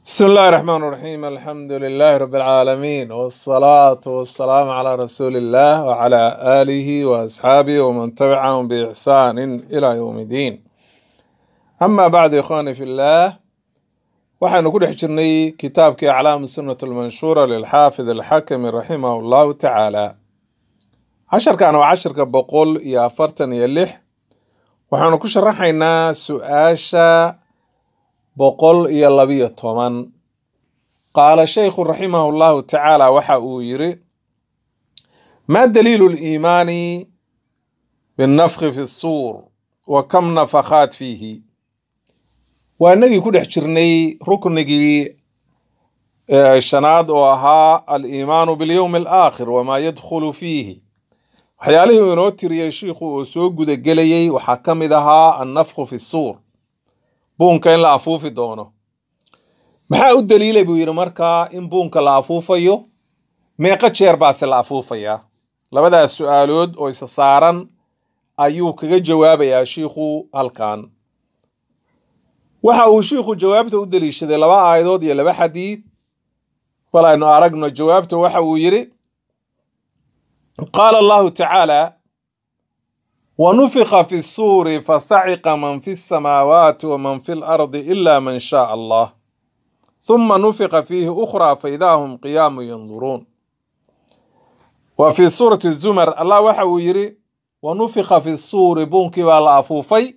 بسم الله الرحمن الرحيم الحمد لله رب العالمين والصلاة والسلام على رسول الله وعلى آله وأصحابه ومن تبعهم بإحسان إلى يوم الدين أما بعد إخواني في الله waxaynu ku dhex jirnay kitaabkii aclaam sunnat almanshuura lilxaafid alxakami raximahu llahu tacaala casharkan waa casharka boqol iyo afartan iyo lix waxaanu ku sharaxaynaa su-aasha boqol iyo labiyo toban qaala shaykhu raximahu llahu tacaala waxa uu yiri ma daliilu liimaani binnafki fi suur wa kam nafakhaat fiihi waa inagii ku dhex jirnay ruknigii shanaad oo ahaa aliimaanu bilyowmi alaakhir wamaa yadkhulu fiihi waxyaalihii uu inoo tiriyey shiikhu oo soo gudagelayey waxaa ka mid ahaa annafku fi suur buunka in la afuufi doono maxaa u daliilay buu yidhi markaa in buunka la afuufayo meeqo jeer baase la afuufayaa labadaas su-aalood oo isa saaran ayuu kaga jawaabayaa shiikhu halkan waxa uu shiikhu jawaabta u deliishaday laba aayadood iyo laba xadiid bal aynu aragno jawaabta waxa uu yidhi qaala allahu tacaala wanufika fi suuri fasaciqa man fi samaawaati waman fi lardi ila man shaaa allah huma nufika fiihi ukhraa faidaa hum qiyaamu yanduruun wa fi suurati zumar allah waxa uu yidhi wanufika fi suuri buunkii baa la afuufay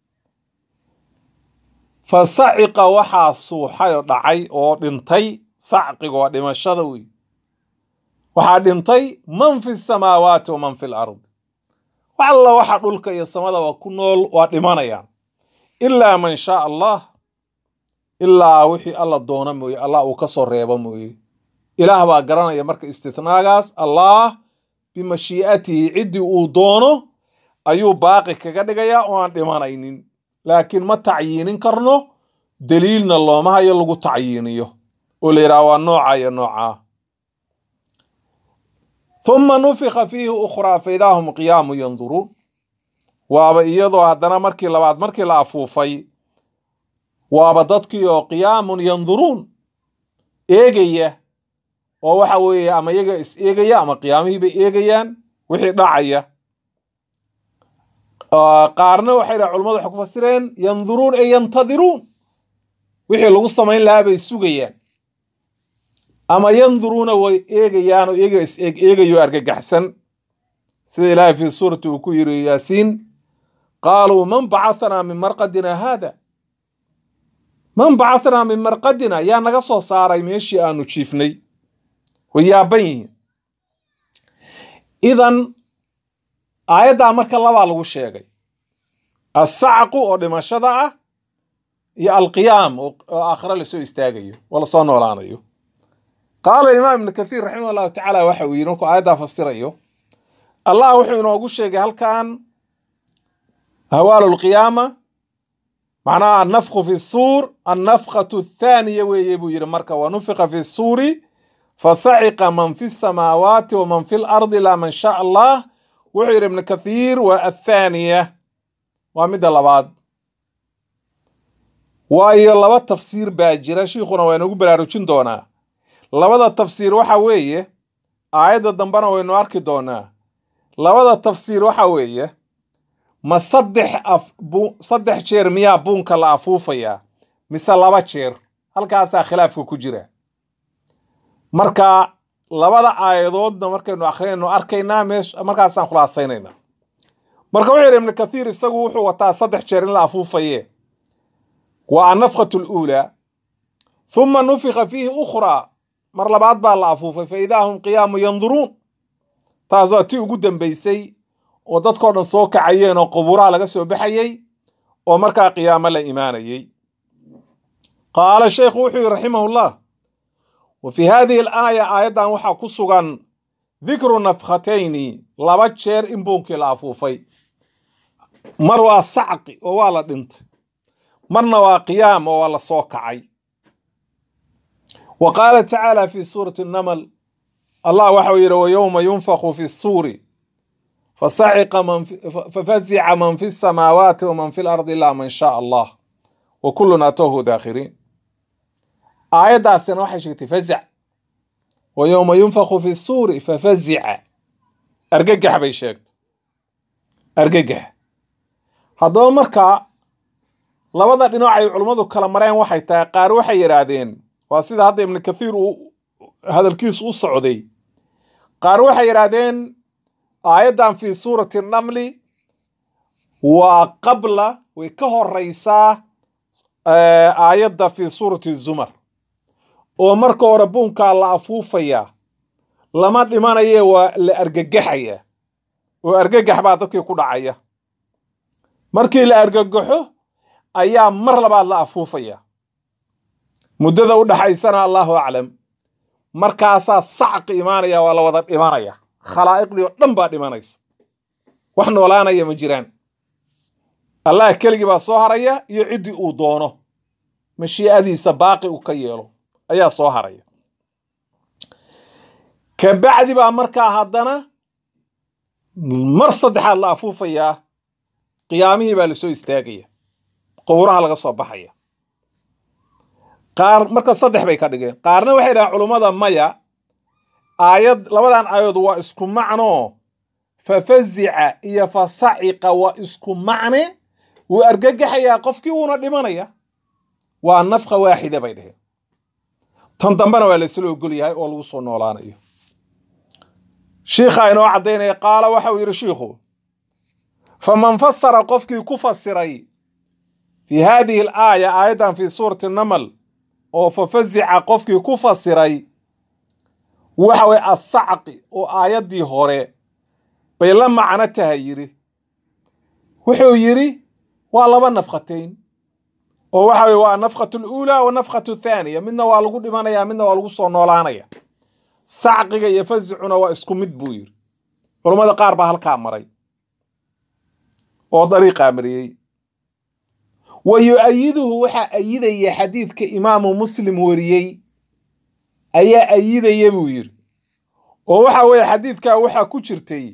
fa saciqa waxaa suuxay oo dhacay oo dhintay sacqiga waa dhimashada wey waxaa dhintay man fi samaawaati wa man fi lard wax alla waxa dhulka iyo samadaba ku nool waa dhimanayaan ilaa man shaa allah ilaa wixii alla doona mooye allah uu ka soo reebo mooye ilaah baa garanaya marka istithnaagaas allah bimashii'atihi ciddii uu doono ayuu baaqi kaga dhigayaa oo aan dhimanaynin laakiin ma tacyiinin karno daliilna looma hayo lagu tacyiiniyo oo la yidhaha waa nooca iyo noocaa huma nufika fiihi ukhraa faidaa hum qiyaamu yanduruun waaba iyadoo haddana markii labaad markii la afuufay waaba dadkii oo qiyaamun yanduruun eegaya oo waxa weeye ama iyaga is eegaya ama qiyaamihiibay eegayaan wixii dhacaya qaarna waxay dhaha culamadu waxay ku fasireen yanduruun ay yantadiruun wixii lagu samayn lahaa bay sugayaan ama yanduruuna way eegayaan oo iyaga is eeg eegayo argagaxsan sida ilaahay fii suurati uu ku yiri yaasiin qaaluu man bacathanaa min marqadina haada man bacathanaa min marqadina yaa naga soo saaray meeshii aanu jiifnay way yaaban yihiin idan aayaddaa marka labaa lagu sheegay assacqu oo dhimashada ah iyo alqiyaam oo aakhiro lasoo istaagayo oo lasoo noolaanayo qaala imaam ibnu kathiir raximah allahu tacaala waxa uu yidhi markuu aayaddaa fasirayo allah wuxuu inoogu sheegay halkan ahwaalu lqiyaama macnaha annafku fi suur annafkatu athaaniya weeye buu yidhi marka wa nufika fi suuri fasaciqa man fi samaawaati waman fi lardi ilaa man shaa allah wuxuu yidhi ibnu kathiir waa athaaniya waa midda labaad waayo laba tafsiir baa jira shiikhuna waa inagu baraarujin doonaa labada tafsiir waxa weeye aayadda dambena waynu arki doonaa labada tafsiir waxa weeye ma saddex af saddex jeer miyaa buunka la afuufayaa mise laba jeer halkaasaa khilaafka ku jira marka labada aayadoodna markaynu akrinayno arkaynaa meesh markaasaan khulaasaynayna marka wuxuu yidhi ibnu kathiir isagu wuxuu wataa saddex jeer in la afuufaye waa annafkatu luulaa huma nufika fiihi ukhraa mar labaad baa la afuufay fa idaa hum qiyaamu yanduruun taas waa tii ugu dambaysay oo dadkao dhan soo kacayeen oo qubuuraha laga soo baxayey oo markaa qiyaamo la imaanayey qaala sheikhu wuxuu yidhi raximahullah wa fii hadihi alaaya aayaddan waxaa ku sugan dikru nafkhatayni laba jeer in buunkii la afuufay mar waa sacqi oo waa la dhintay marna waa qiyaam oo waa la soo kacay wa qaala tacaala fi suurati namal allah waxau yidhi wa yowma yunfaku fi suuri fasaciqa man fafasica man fi samaawaati waman fi lardi ilaa man shaa allah wa kullun atowhu daakhiriin aayaddaasina waxay sheegtay fazac wa yowma yunfaku fi suuri fafazica argagax bay sheegtay argagax haddaba markaa labada dhinac ay culummadu kala mareen waxay tahay qaar waxay yidhaahdeen waa sida hadda ibnu kathiir uu hadalkiisu u socday qaar waxay yidhaahdeen aayaddan fi suurati namli waa qabla way ka horeysaa aayadda fi suurati zumar oo marka hore buunkaa la afuufayaa lama dhimanaye waa la argagaxaya oo argagax baa dadkii ku dhacaya markii la argagaxo ayaa mar labaad la afuufaya muddada u dhaxaysana allahu aclam markaasaa sacqi imaanaya waa la wada dhimanaya khalaa'iqdii oo dhan baa dhimanaysa wax noolaanaya ma jiraan allah keligii baa soo haraya iyo ciddii uu doono mashii'adiisa baaqi uu ka yeelo ayaa soo haraya kabacdi baa markaa haddana mar saddexaad la afuufayaa qiyaamihii baa lasoo istaagaya qowraha laga soo baxaya qaar marka saddex bay ka dhigeen qaarna waxay dhahaan culummada maya aayad labadan aayadood waa isku macno fafazica iyo fasaciqa waa isku macne wuu argagaxayaa qofkii wuuna dhimanaya waa nafqa waaxida bay dheheen tan dambena waa laysla ogol yahay oo lagu soo noolaanayo shiikhaa inoo caddaynaya qaala waxauu yidhi shiikhu faman fasara qofkii ku fasiray fi haadihi alaaya aayaddan fi suurati namal oo fafazica qofkii ku fasiray waxa weye assacqi oo aayaddii hore bay la macno tahay yidhi wuxuu yidhi waa laba nafqatayn oo waxa weye waa nafqatu luulaa wa nafqatu thaaniya midna waa lagu dhimanaya midna waa lagu soo noolaanaya sacqiga iyo fasicuna waa isku mid buu yidhi culammada qaar baa halkaa maray oo dariiqaa mariyey wa yu-ayiduhu waxaa ayidaya xadiidka imaamu muslim wariyey ayaa ayidaya buu yidhi oo waxa weeye xadiidkaa waxaa ku jirtay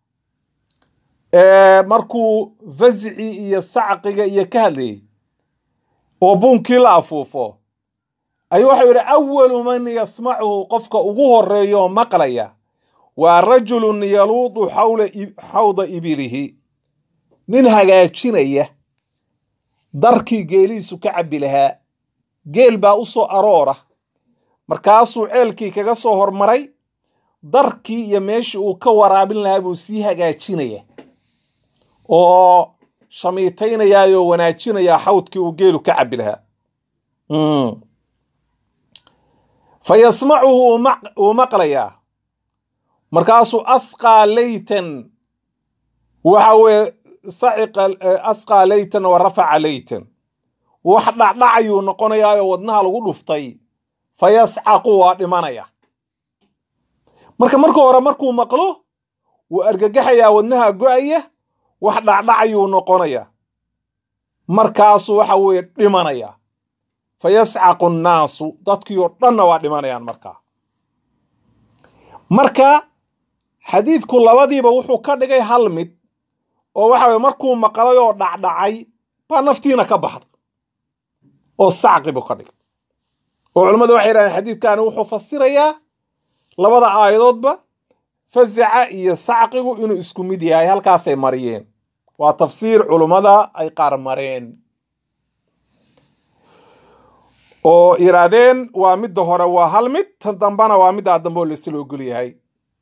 markuu fasicii iyo sacqiga iyo ka hadlayay oo buunkii la afuufo ayuu waxau yidhi awalu man yasmacuhu qofka ugu horeeya oo maqlaya waa rajulun yaluudu xawda ibilihi nin hagaajinaya darkii geelihiisu ka cabbi lahaa geel baa u soo aroora markaasuu ceelkii kaga soo hormaray darkii iyo meeshii uu ka waraabin lahaa buu sii hagaajinaya oo shamiitaynayaayoo wanaajinayaa xawdkii uu geelu ka cabbi lahaa fa yasmacuhu wuu maqlayaa markaasuu asqaa leytan waxa weye saciqa asqaa leytan wa rafaca leytan wax dhacdhacayuu noqonayaayoo wadnaha lagu dhuftay fa yascaqu waa dhimanaya marka marka hore markuu maqlo wuu argagaxayaa wadnaha go-aya wax dhacdhacayuu noqonaya markaasuu waxa weeye dhimanaya fa yascaqu annaasu dadkii oo dhanna waa dhimanayaan markaa marka xadiidku labadiiba wuxuu ka dhigay hal mid oo waxa weye markuu maqlay oo dhacdhacay baa naftiina ka baxda oo sacqi buu ka dhigay oo culammadu waxay yidhahdeen xadiidkani wuxuu fasirayaa labada aayadoodba fasaca iyo sacqigu inuu isku mid yahay halkaasay mariyeen waa tafsiir culummada ay qaar mareen oo yidhaahdeen waa midda hore waa hal mid tan dambana waa middaa dambe oo laisla ogol yahay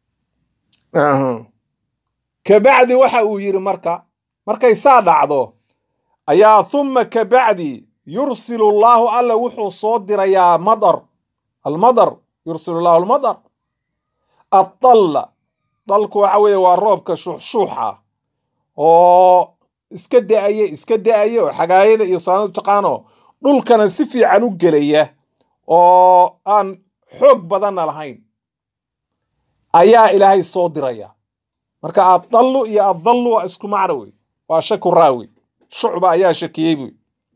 kabacdi waxa uu yidhi marka markay saa dhacdo ayaa thumma kabacdi yursilu llaahu alla wuxuu soo dirayaa madar almadar yursilu llahu almadar addalla dalku waxa weeye waa roobka shuuxshuuxa oo iska da-aya iska da-aya oo xagaayada iyo saanadu taqaano dhulkana si fiican u gelaya oo aan xoog badanna lahayn ayaa ilaahay soo diraya marka addallu iyo addallu waa isku macno wey waa shaku raawi shucba ayaa shakiyey buy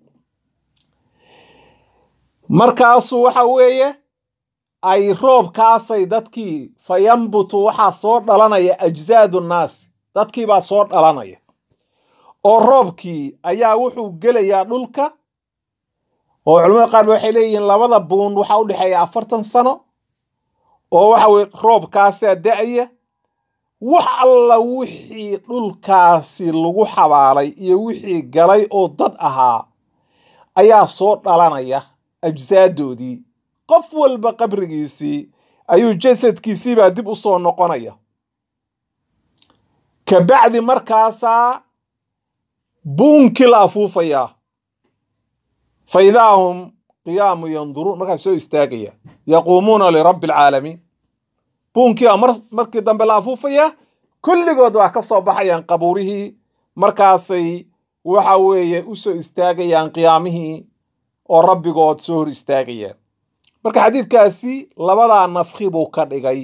markaasu waxa weeye ay roobkaasay dadkii fa yambutu waxaa soo dhalanaya ajzaadu nnaasi dadkiibaa soo dhalanaya oo roobkii ayaa wuxuu gelayaa dhulka oo culamada qaar ba waxay leeyihiin labada buun waxaa u dhexeeya afartan sano oo waxa weye roobkaasaa da-aya wax alla wixii dhulkaasi lagu xabaalay iyo wixii galay oo dad ahaa ayaa soo dhalanaya ajsaadoodii qof walba qabrigiisii ayuu jasadkiisiibaa dib u soo noqonaya kabacdi markaasaa buunkii la afuufayaa fa idaa hum qiyaamu yanduruun markaas soo istaagaya yaquumuuna lirabbi alcaalamiin buunkii baa mar markii dambe la afuufayaa kulligood waa ka soo baxayaan qabuurihii markaasay waxa weeye u soo istaagayaan qiyaamihii oo rabbigood soo hor istaagayaan marka xadiidkaasi labadaa nafki buu ka dhigay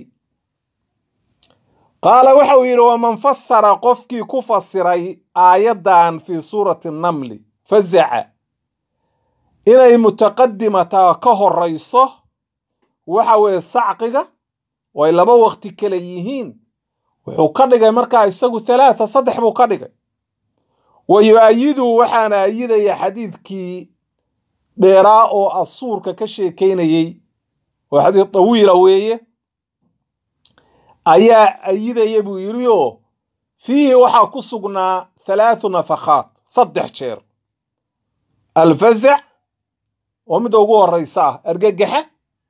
qaala waxa uu yidhi waman fasara qofkii ku fasiray aayaddan fii suurati namli fazaca inay mutaqadimata ka horayso waxa weeye sacqiga oo ay laba waqti kale yihiin wuxuu ka dhigay markaa isagu halaata saddex buu ka dhigay wa yu-ayidu waxaana ayidaya xadiidkii dheeraa oo asuurka ka sheekaynayey oo xadiid tawiila weeye ayaa ayidaya buu yidhi oo fiihi waxaa ku sugnaa halaathu nafakhaat saddex jeer alfazac oo midda ugu horeysa ah argagaxa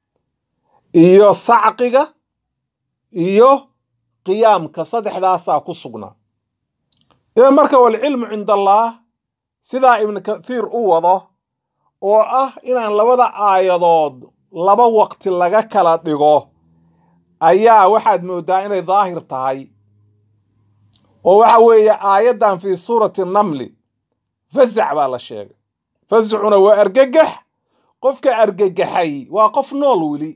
iyo sacqiga iyo qiyaamka saddexdaasaa ku sugnaa idan marka walcilmu cinda allaah sidaa ibnu kathiir u wado oo ah inaan labada aayadood laba waqti laga kala dhigo ayaa waxaad mooddaa inay daahir tahay oo waxa weeye aayaddan fii suurati namli fasac baa la sheegay fasacuna waa argagax qofka argagaxay waa qof nool weli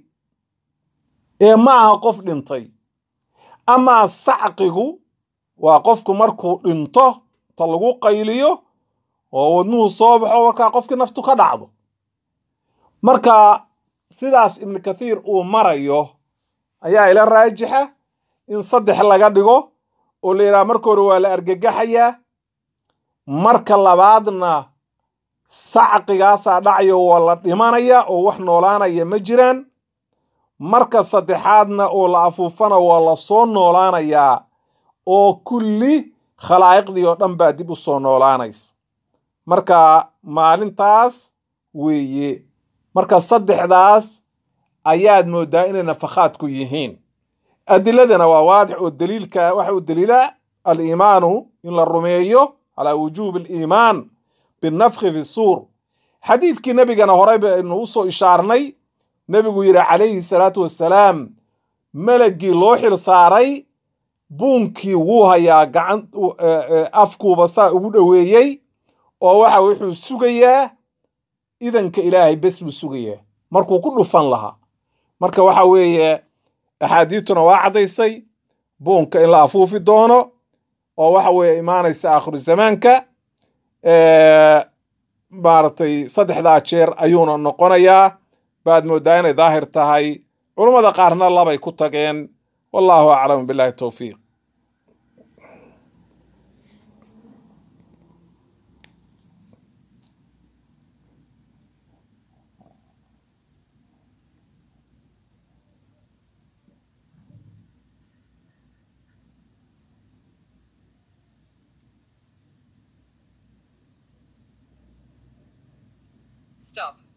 ee ma aha qof dhintay amaa sacqigu waa qofku markuu dhinto ta lagu qayliyo oo wadnuhu soo baxo markaa qofkii naftu ka dhacdo marka sidaas ibnu kathiir uu marayo ayaa ila raajixa in saddex laga dhigo oo la yidhaha marka hore waa la argagaxayaa marka labaadna sacqigaasaa dhacayo waa la dhimanaya oo wax noolaanaya ma jiraan marka saddexaadna oo la afuufana waa la soo noolaanayaa oo kulli khalaa'iqdii oo dhan baa dib u soo noolaanaysa marka maalintaas weeye marka saddexdaas ayaad mooddaa inay nafakhaadku yihiin adiladana waa waadix oo daliilka waxa uu daliila aliimaanu in la rumeeyo calaa wujuubi aliimaan binafkhi fi suur xadiidkii nebigana horey baynu u soo ishaarnay nebigu yidhi calayhi salaatu wassalaam melagii loo xil saaray buunkii wuu hayaa gacan afkuuba saa ugu dhoweeyey oo waxa wuxuu sugayaa idanka ilaahay bes buu sugayaa markuu ku dhufan lahaa marka waxa weeye axaadiituna waa caddaysay buunka in la afuufi doono oo waxa weeye imaanaysa aakhiru zamaanka maaragtay saddexdaa jeer ayuuna noqonayaa baad mooddaa inay daahir tahay culummada qaarna labay ku tageen wallahu aclamu billahi towfiiq Stop.